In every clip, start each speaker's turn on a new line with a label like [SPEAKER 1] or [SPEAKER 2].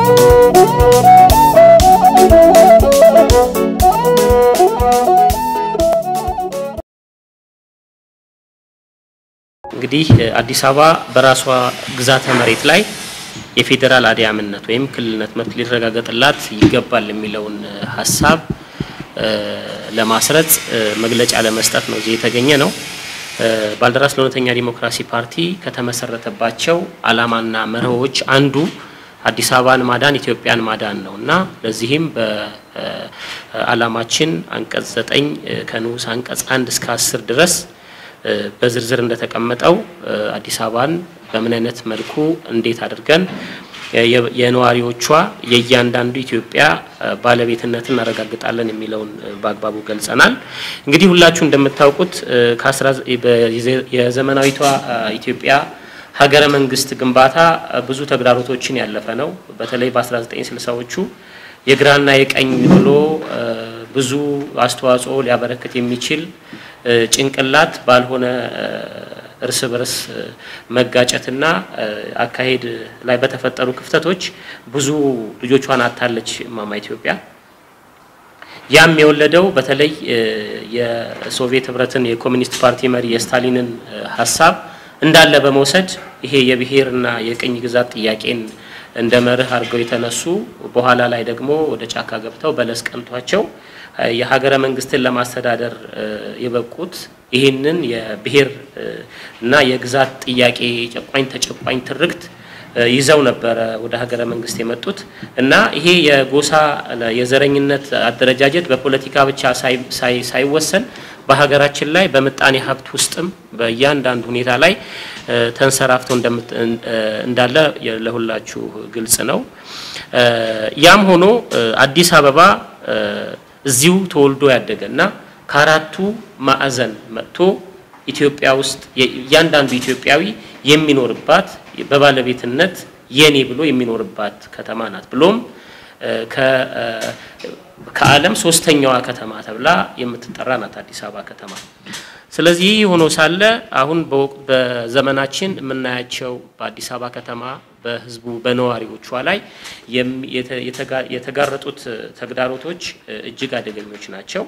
[SPEAKER 1] እንግዲህ አዲስ አበባ በራሷ ግዛተ መሬት ላይ የፌዴራል አድያምነት ወይም ክልልነት መብት ሊረጋገጥላት ይገባል የሚለውን ሀሳብ ለማስረጽ መግለጫ ለመስጠት ነው እዚህ የተገኘ ነው። ባልደራስ ለእውነተኛ ዲሞክራሲ ፓርቲ ከተመሰረተባቸው ዓላማና መርሆዎች አንዱ አዲስ አበባን ማዳን ኢትዮጵያን ማዳን ነው እና ለዚህም በዓላማችን አንቀጽ ዘጠኝ ከንዑስ አንቀጽ አንድ እስከ አስር ድረስ በዝርዝር እንደተቀመጠው አዲስ አበባን በምን አይነት መልኩ እንዴት አድርገን የነዋሪዎቿ የእያንዳንዱ ኢትዮጵያ ባለቤትነትን እናረጋግጣለን የሚለውን በአግባቡ ገልጸናል። እንግዲህ ሁላችሁ እንደምታውቁት የዘመናዊቷ ኢትዮጵያ ሀገረ መንግስት ግንባታ ብዙ ተግዳሮቶችን ያለፈ ነው። በተለይ በ1960ዎቹ የግራና የቀኝ ብሎ ብዙ አስተዋጽኦ ሊያበረክት የሚችል ጭንቅላት ባልሆነ እርስ በርስ መጋጨትና አካሄድ ላይ በተፈጠሩ ክፍተቶች ብዙ ልጆቿን አታለች ማማ ኢትዮጵያ። ያም የወለደው በተለይ የሶቪየት ህብረትን የኮሚኒስት ፓርቲ መሪ የስታሊንን ሀሳብ እንዳለ በመውሰድ ይሄ የብሔርና የቅኝ ግዛት ጥያቄን እንደ መርህ አድርገው የተነሱ በኋላ ላይ ደግሞ ወደ ጫካ ገብተው በለስ ቀንቷቸው የሀገረ መንግስትን ለማስተዳደር የበቁት ይህንን የብሔር እና የግዛት ጥያቄ ጨቋኝ ተጨቋኝ ትርክት ይዘው ነበረ ወደ ሀገረ መንግስት የመጡት እና ይሄ የጎሳ የዘረኝነት አደረጃጀት በፖለቲካ ብቻ ሳይወሰን በሀገራችን ላይ በምጣኔ ሀብት ውስጥም በእያንዳንዱ ሁኔታ ላይ ተንሰራፍቶ እንዳለ ለሁላችሁ ግልጽ ነው። ያም ሆኖ አዲስ አበባ እዚሁ ተወልዶ ያደገ እና ከአራቱ ማዕዘን መጥቶ ኢትዮጵያ ውስጥ እያንዳንዱ ኢትዮጵያዊ የሚኖርባት በባለቤትነት የኔ ብሎ የሚኖርባት ከተማ ናት። ብሎም ከዓለም ሶስተኛዋ ከተማ ተብላ የምትጠራ ናት አዲስ አበባ ከተማ። ስለዚህ ይህ ሆኖ ሳለ አሁን በዘመናችን የምናያቸው በአዲስ አበባ ከተማ በሕዝቡ በነዋሪዎቿ ላይ የተጋረጡት ተግዳሮቶች እጅግ አደገኞች ናቸው።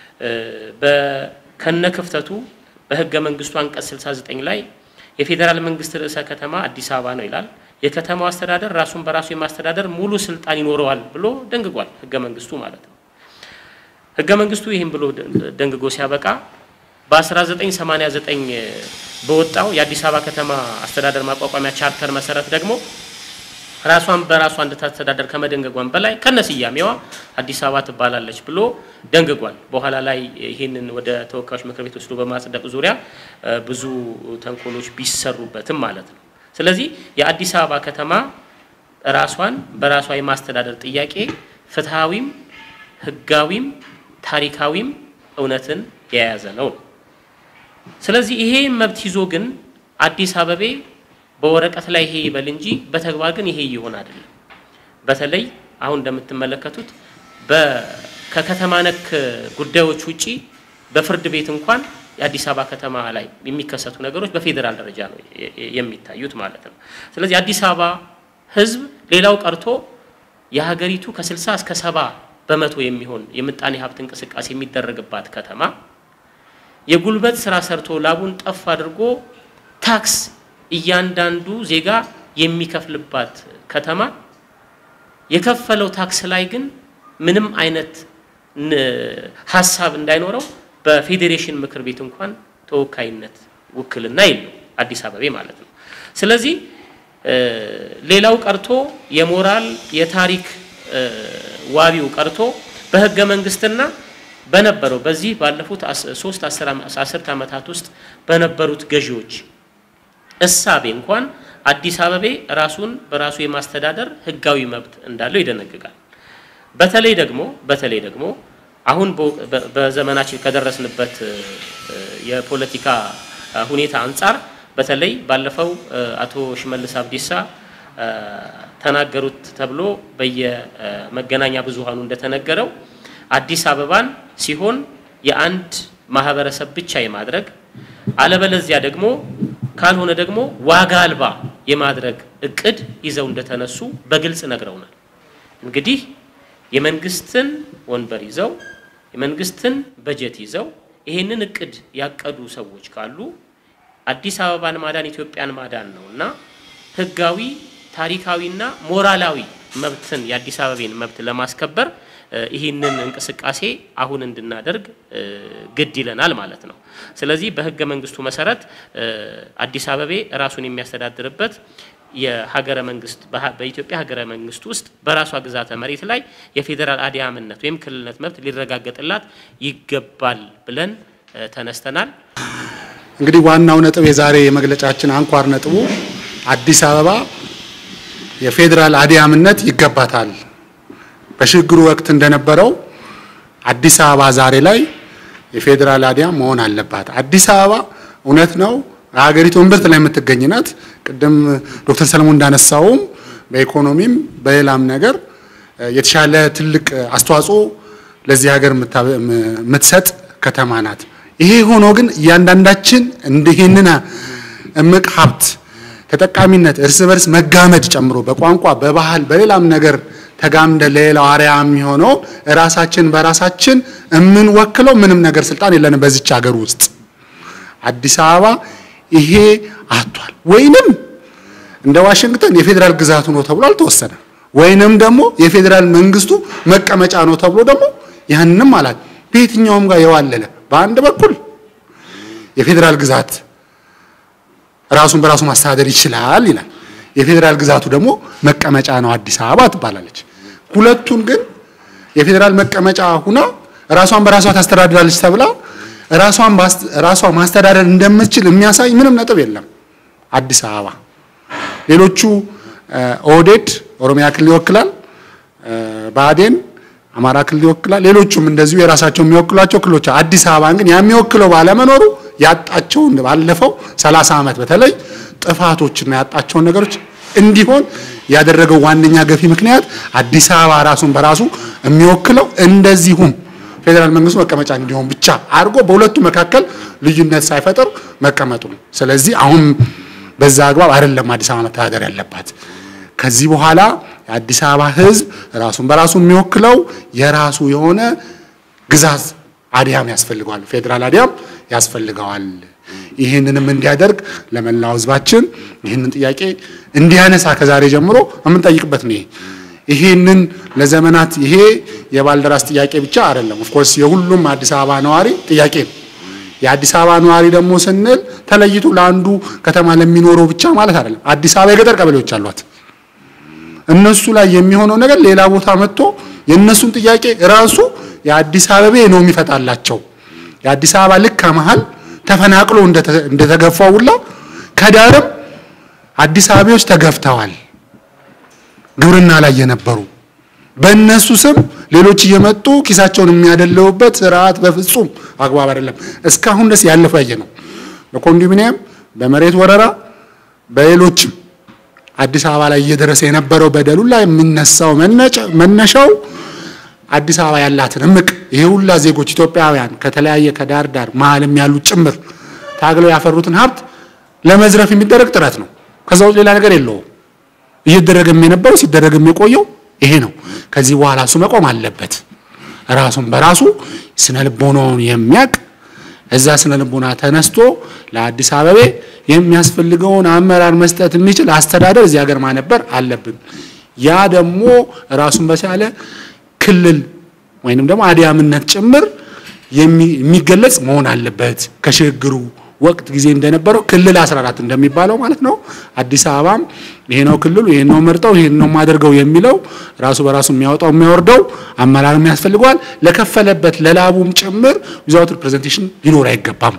[SPEAKER 1] ከነ ክፍተቱ በሕገ መንግስቱ አንቀጽ 69 ላይ የፌዴራል መንግስት ርዕሰ ከተማ አዲስ አበባ ነው ይላል። የከተማው አስተዳደር ራሱን በራሱ የማስተዳደር ሙሉ ስልጣን ይኖረዋል ብሎ ደንግጓል፣ ሕገ መንግስቱ ማለት ነው። ሕገ መንግስቱ ይህም ብሎ ደንግጎ ሲያበቃ በ1989 በወጣው የአዲስ አበባ ከተማ አስተዳደር ማቋቋሚያ ቻርተር መሰረት ደግሞ ራሷን በራሷ እንድታስተዳደር ከመደንገጓን በላይ ከነስያሜዋ አዲስ አበባ ትባላለች ብሎ ደንግጓል። በኋላ ላይ ይህንን ወደ ተወካዮች ምክር ቤት ወስዶ በማጽደቅ ዙሪያ ብዙ ተንኮሎች ቢሰሩበትም ማለት ነው። ስለዚህ የአዲስ አበባ ከተማ ራሷን በራሷ የማስተዳደር ጥያቄ ፍትሐዊም፣ ህጋዊም፣ ታሪካዊም እውነትን የያዘ ነው። ስለዚህ ይሄ መብት ይዞ ግን አዲስ አበቤ በወረቀት ላይ ይሄ ይበል እንጂ በተግባር ግን ይሄ ይሆን አይደለም። በተለይ አሁን እንደምትመለከቱት ከከተማ ነክ ጉዳዮች ውጪ በፍርድ ቤት እንኳን የአዲስ አበባ ከተማ ላይ የሚከሰቱ ነገሮች በፌዴራል ደረጃ ነው የሚታዩት ማለት ነው። ስለዚህ አዲስ አበባ ህዝብ ሌላው ቀርቶ የሀገሪቱ ከ60 እስከ ሰባ በመቶ የሚሆን የምጣኔ ሀብት እንቅስቃሴ የሚደረግባት ከተማ የጉልበት ስራ ሰርቶ ላቡን ጠፍ አድርጎ ታክስ እያንዳንዱ ዜጋ የሚከፍልባት ከተማ የከፈለው ታክስ ላይ ግን ምንም አይነት ሀሳብ እንዳይኖረው በፌዴሬሽን ምክር ቤት እንኳን ተወካይነት ውክልና የለው አዲስ አበቤ ማለት ነው። ስለዚህ ሌላው ቀርቶ የሞራል የታሪክ ዋቢው ቀርቶ በህገ መንግስትና በነበረው በዚህ ባለፉት ሶስት አስርት ዓመታት ውስጥ በነበሩት ገዢዎች እሳቤ እንኳን አዲስ አበቤ ራሱን በራሱ የማስተዳደር ህጋዊ መብት እንዳለው ይደነግጋል። በተለይ ደግሞ በተለይ ደግሞ አሁን በዘመናችን ከደረስንበት የፖለቲካ ሁኔታ አንጻር በተለይ ባለፈው አቶ ሽመልስ አብዲሳ ተናገሩት ተብሎ በየመገናኛ ብዙሃኑ እንደተነገረው አዲስ አበባን ሲሆን የአንድ ማህበረሰብ ብቻ የማድረግ አለበለዚያ ደግሞ ካልሆነ ደግሞ ዋጋ አልባ የማድረግ እቅድ ይዘው እንደተነሱ በግልጽ ነግረውናል። እንግዲህ የመንግስትን ወንበር ይዘው የመንግስትን በጀት ይዘው ይሄንን እቅድ ያቀዱ ሰዎች ካሉ አዲስ አበባን ማዳን ኢትዮጵያን ማዳን ነው እና ህጋዊ ታሪካዊና ሞራላዊ መብትን የአዲስ አበቤን መብት ለማስከበር ይህንን እንቅስቃሴ አሁን እንድናደርግ ግድ ይለናል ማለት ነው። ስለዚህ በህገ መንግስቱ መሰረት አዲስ አበቤ ራሱን የሚያስተዳድርበት የሀገረ መንግስት በኢትዮጵያ ሀገረ መንግስት ውስጥ በራሷ ግዛተ መሬት ላይ የፌዴራል አድያምነት ወይም ክልልነት መብት ሊረጋገጥላት ይገባል ብለን ተነስተናል።
[SPEAKER 2] እንግዲህ ዋናው ነጥብ የዛሬ የመግለጫችን አንኳር ነጥቡ አዲስ አበባ የፌዴራል አድያምነት ይገባታል። በሽግግሩ ወቅት እንደነበረው አዲስ አበባ ዛሬ ላይ የፌዴራል አድያም መሆን አለባት። አዲስ አበባ እውነት ነው ሀገሪቱ እምብርት ላይ የምትገኝ ናት። ቅድም ዶክተር ሰለሞን እንዳነሳውም በኢኮኖሚም በሌላም ነገር የተሻለ ትልቅ አስተዋጽኦ ለዚህ ሀገር የምትሰጥ ከተማ ናት። ይሄ ሆኖ ግን እያንዳንዳችን እንዲህንን እምቅ ሀብት ተጠቃሚነት እርስ በርስ መጋመድ ጨምሮ በቋንቋ በባህል በሌላም ነገር ተጋምደ ለሌላው አርያ የሚሆነው ራሳችን በራሳችን የምንወክለው ምንም ነገር ስልጣን የለንም በዚች ሀገር ውስጥ አዲስ አበባ ይሄ አቷል ወይንም እንደ ዋሽንግተን የፌዴራል ግዛቱ ነው ተብሎ አልተወሰነ ወይንም ደግሞ የፌዴራል መንግስቱ መቀመጫ ነው ተብሎ ደግሞ ያንንም አላት በየትኛውም ጋር የዋለለ በአንድ በኩል የፌዴራል ግዛት ራሱን በራሱ ማስተዳደር ይችላል ይላል። የፌዴራል ግዛቱ ደግሞ መቀመጫ ነው አዲስ አበባ ትባላለች። ሁለቱን ግን የፌዴራል መቀመጫ ሁና ራሷን በራሷ ታስተዳድራለች ተብላ ራሷን ራሷ ማስተዳደር እንደምትችል የሚያሳይ ምንም ነጥብ የለም። አዲስ አበባ ሌሎቹ ኦህዴድ ኦሮሚያ ክልል ይወክላል፣ ብአዴን አማራ ክልል ይወክላል። ሌሎቹም እንደዚሁ የራሳቸው የሚወክሏቸው ክልሎች አዲስ አበባን ግን የሚወክለው ባለመኖሩ ያጣቸውን ባለፈው 30 ዓመት በተለይ ጥፋቶችና ያጣቸውን ነገሮች እንዲሆን ያደረገው ዋነኛ ገፊ ምክንያት አዲስ አበባ ራሱን በራሱ የሚወክለው እንደዚሁም ፌዴራል መንግስቱ መቀመጫ እንዲሆን ብቻ አድርጎ በሁለቱ መካከል ልዩነት ሳይፈጥር መቀመጡ ነው። ስለዚህ አሁን በዛ አግባብ አይደለም አዲስ አበባ መተዳደር ያለባት። ከዚህ በኋላ የአዲስ አበባ ሕዝብ ራሱን በራሱ የሚወክለው የራሱ የሆነ ግዛት አድያም ያስፈልገዋል፣ ፌዴራል አድያም ያስፈልገዋል። ይህንንም እንዲያደርግ ለመላው ሕዝባችን ይህንን ጥያቄ እንዲያነሳ ከዛሬ ጀምሮ የምንጠይቅበት ነው። ይሄንን ለዘመናት ይሄ የባልደራስ ጥያቄ ብቻ አይደለም። ኦፍኮርስ የሁሉም አዲስ አበባ ነዋሪ ጥያቄ ነው። የአዲስ አበባ ነዋሪ ደግሞ ስንል ተለይቶ ለአንዱ ከተማ ለሚኖረው ብቻ ማለት አይደለም። አዲስ አበባ የገጠር ቀበሌዎች አሏት። እነሱ ላይ የሚሆነው ነገር ሌላ ቦታ መጥቶ የእነሱን ጥያቄ ራሱ የአዲስ አበቤ ነው የሚፈታላቸው። የአዲስ አበባ ልክ ከመሃል ተፈናቅሎ እንደተገፋው ሁላ ከዳርም አዲስ አበቤዎች ተገፍተዋል። ግብርና ላይ የነበሩ በእነሱ ስም ሌሎች እየመጡ ኪሳቸውን የሚያደለውበት ስርዓት በፍጹም አግባብ አይደለም። እስካሁን ደስ ያለፈው ያየ ነው። በኮንዶሚኒየም በመሬት ወረራ በሌሎችም አዲስ አበባ ላይ እየደረሰ የነበረው በደሉ ላይ የሚነሳው መነሻው አዲስ አበባ ያላትን እምቅ ይሄ ሁላ ዜጎች ኢትዮጵያውያን ከተለያየ ከዳር ዳር መሀልም ያሉት ጭምር ታግለው ያፈሩትን ሀብት ለመዝረፍ የሚደረግ ጥረት ነው። ከዛ ውጭ ሌላ ነገር የለውም። እየደረገም የነበረው ሲደረግም የቆየው ይሄ ነው። ከዚህ በኋላ እሱ መቆም አለበት። ራሱን በራሱ ስነ ልቦናውን የሚያቅ እዛ ስነ ልቦና ተነስቶ ለአዲስ አበቤ የሚያስፈልገውን አመራር መስጠት የሚችል አስተዳደር እዚህ ሀገር ማነበር አለብን። ያ ደግሞ ራሱን በቻለ ክልል ወይንም ደግሞ አድያምነት ጭምር የሚገለጽ መሆን አለበት። ከሽግግሩ ወቅት ጊዜ እንደነበረው ክልል 14 እንደሚባለው ማለት ነው። አዲስ አበባም ይሄ ነው ክልሉ፣ ይሄን ነው መርጠው፣ ይሄን ነው የማደርገው የሚለው ራሱ በራሱ የሚያወጣው የሚያወርደው አመራርም ያስፈልገዋል። ለከፈለበት ለላቡም ጭምር ዊዛውት ሪፕሬዘንቴሽን ሊኖር አይገባም።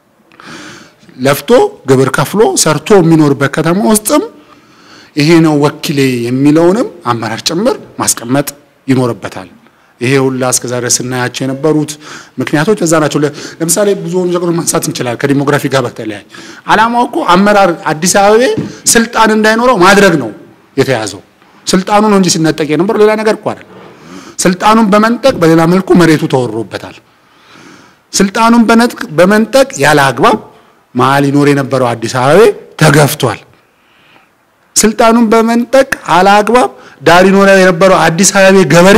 [SPEAKER 2] ለፍቶ ግብር ከፍሎ ሰርቶ የሚኖርበት ከተማ ውስጥም ይሄ ነው ወኪሌ የሚለውንም አመራር ጭምር ማስቀመጥ ይኖርበታል። ይሄ ሁላ እስከ ዛሬ ስናያቸው የነበሩት ምክንያቶች በዛ ናቸው። ለምሳሌ ብዙ ነገሮች ማንሳት እንችላለን። ከዲሞግራፊ ጋር በተለያየ ዓላማው እኮ አመራር አዲስ አበቤ ስልጣን እንዳይኖረው ማድረግ ነው የተያዘው። ስልጣኑ ነው እንጂ ሲነጠቅ የነበረው ሌላ ነገር እኮ አይደለም። ስልጣኑን በመንጠቅ በሌላ መልኩ መሬቱ ተወሮበታል። ስልጣኑን በመንጠቅ ያለ አግባብ መሀል ይኖር የነበረው አዲስ አበቤ ተገፍቷል። ስልጣኑን በመንጠቅ አለ አግባብ ዳር ይኖር የነበረው አዲስ አበባ ገበሬ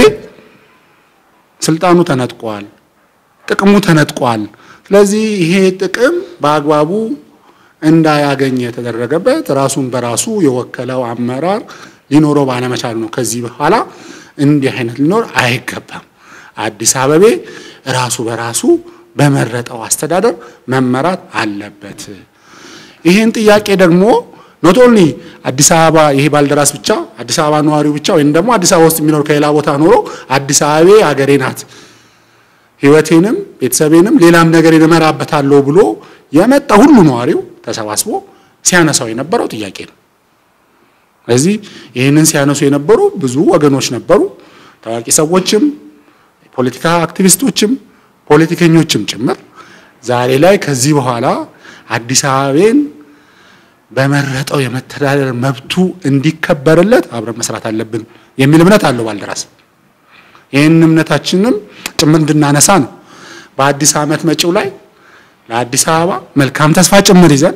[SPEAKER 2] ስልጣኑ ተነጥቋል፣ ጥቅሙ ተነጥቋል። ስለዚህ ይሄ ጥቅም በአግባቡ እንዳያገኝ የተደረገበት ራሱን በራሱ የወከለው አመራር ሊኖረው ባለመቻሉ ነው። ከዚህ በኋላ እንዲህ አይነት ሊኖር አይገባም። አዲስ አበቤ ራሱ በራሱ በመረጠው አስተዳደር መመራት አለበት። ይህን ጥያቄ ደግሞ ኖት ኦንሊ አዲስ አበባ ይሄ ባልደራስ ብቻ አዲስ አበባ ነዋሪው ብቻ ወይም ደግሞ አዲስ አበባ ውስጥ የሚኖር ከሌላ ቦታ ኖሮ አዲስ አበቤ አገሬ ናት ሕይወቴንም ቤተሰቤንም ሌላም ነገር እመራበታለሁ ብሎ የመጣ ሁሉ ነዋሪው ተሰባስቦ ሲያነሳው የነበረው ጥያቄ ነው። ስለዚህ ይህንን ሲያነሱ የነበሩ ብዙ ወገኖች ነበሩ፣ ታዋቂ ሰዎችም፣ ፖለቲካ አክቲቪስቶችም፣ ፖለቲከኞችም ጭምር ዛሬ ላይ ከዚህ በኋላ አዲስ አበቤን በመረጠው የመተዳደር መብቱ እንዲከበርለት አብረን መስራት አለብን የሚል እምነት አለው ባልደራስ። ይህን እምነታችንም ጭምር እንድናነሳ ነው። በአዲስ ዓመት መጪው ላይ ለአዲስ አበባ መልካም ተስፋ ጭምር ይዘን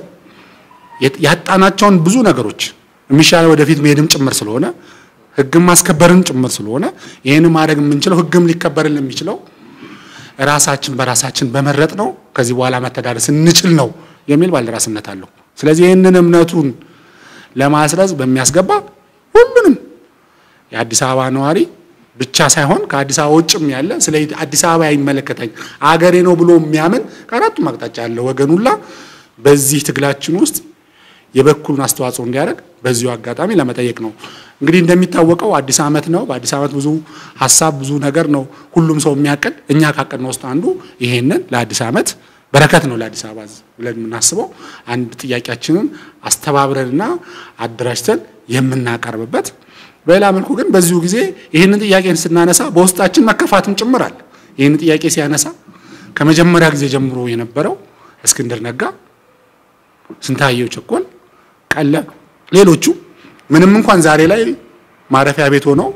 [SPEAKER 2] ያጣናቸውን ብዙ ነገሮች የሚሻለው ወደፊት መሄድም ጭምር ስለሆነ ሕግም ማስከበርም ጭምር ስለሆነ ይህን ማድረግ የምንችለው ሕግም ሊከበርልን የሚችለው ራሳችን በራሳችን በመረጥ ነው ከዚህ በኋላ መተዳደር ስንችል ነው የሚል ባልደራስነት አለው። ስለዚህ ይህንን እምነቱን ለማስረጽ በሚያስገባ ሁሉንም የአዲስ አበባ ነዋሪ ብቻ ሳይሆን ከአዲስ አበባ ውጭም ያለ ስለ አዲስ አበባ አይመለከተኝ አገሬ ነው ብሎ የሚያምን ከአራቱም አቅጣጫ ያለ ወገን ሁላ በዚህ ትግላችን ውስጥ የበኩሉን አስተዋጽኦ እንዲያደርግ በዚሁ አጋጣሚ ለመጠየቅ ነው። እንግዲህ እንደሚታወቀው አዲስ ዓመት ነው። በአዲስ ዓመት ብዙ ሀሳብ ብዙ ነገር ነው ሁሉም ሰው የሚያቅድ። እኛ ካቀድነው ውስጥ አንዱ ይሄንን ለአዲስ ዓመት በረከት ነው ለአዲስ አበባ ብለን የምናስበው አንድ ጥያቄያችንን አስተባብረንና አደራጅተን የምናቀርብበት በሌላ መልኩ ግን በዚሁ ጊዜ ይህንን ጥያቄን ስናነሳ በውስጣችን መከፋትም ጭምራል። ይህንን ጥያቄ ሲያነሳ ከመጀመሪያ ጊዜ ጀምሮ የነበረው እስክንድር ነጋ፣ ስንታየው ቸኮል፣ ቀለብ፣ ሌሎቹ ምንም እንኳን ዛሬ ላይ ማረፊያ ቤት ሆነው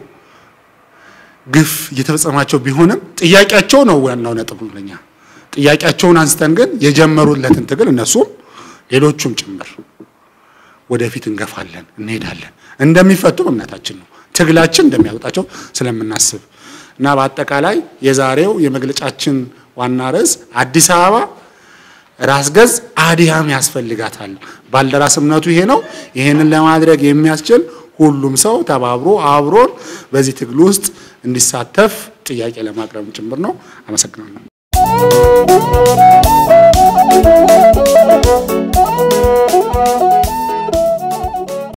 [SPEAKER 2] ግፍ እየተፈጸማቸው ቢሆንም ጥያቄያቸው ነው ዋናው ነጥብ ለኛ። ጥያቄያቸውን አንስተን ግን የጀመሩለትን ትግል እነሱም ሌሎቹም ጭምር ወደፊት እንገፋለን፣ እንሄዳለን። እንደሚፈቱም እምነታችን ነው። ትግላችን እንደሚያወጣቸው ስለምናስብ እና በአጠቃላይ የዛሬው የመግለጫችን ዋና ርዕስ አዲስ አበባ ራስ ገዝ አዲያም ያስፈልጋታል። ባልደራስ እምነቱ ይሄ ነው። ይሄንን ለማድረግ የሚያስችል ሁሉም ሰው ተባብሮ አብሮን በዚህ ትግል ውስጥ እንዲሳተፍ ጥያቄ ለማቅረብ ጭምር ነው። አመሰግናለሁ።